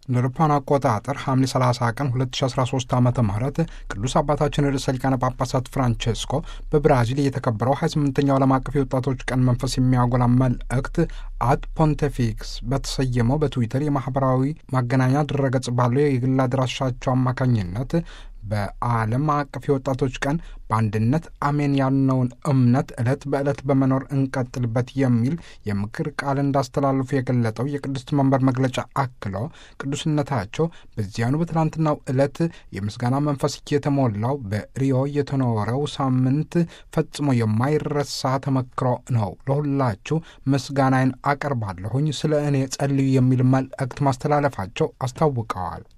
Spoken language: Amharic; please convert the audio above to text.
እንደ አውሮፓውያን አቆጣጠር ሐምሌ 30 ቀን 2013 ዓ ም ቅዱስ አባታችን ርዕሰ ሊቃነ ጳጳሳት ፍራንቼስኮ በብራዚል የተከበረው 28ኛው ዓለም አቀፍ የወጣቶች ቀን መንፈስ የሚያጎላ መልእክት አት ፖንቴፊክስ በተሰየመው በትዊተር የማህበራዊ ማገናኛ ድረገጽ ባለው የግል አድራሻቸው አማካኝነት በዓለም አቀፍ የወጣቶች ቀን በአንድነት አሜን ያልነውን እምነት ዕለት በዕለት በመኖር እንቀጥልበት የሚል የምክር ቃል እንዳስተላልፉ የገለጠው የቅድስት መንበር መግለጫ አክሎ ቅዱስነታቸው በዚያኑ በትናንትናው ዕለት የምስጋና መንፈስ የተሞላው በሪዮ የተኖረው ሳምንት ፈጽሞ የማይረሳ ተመክሮ ነው። ለሁላችሁ ምስጋናዬን አቀርባለሁኝ፣ ስለ እኔ ጸልዩ የሚል መልእክት ማስተላለፋቸው አስታውቀዋል።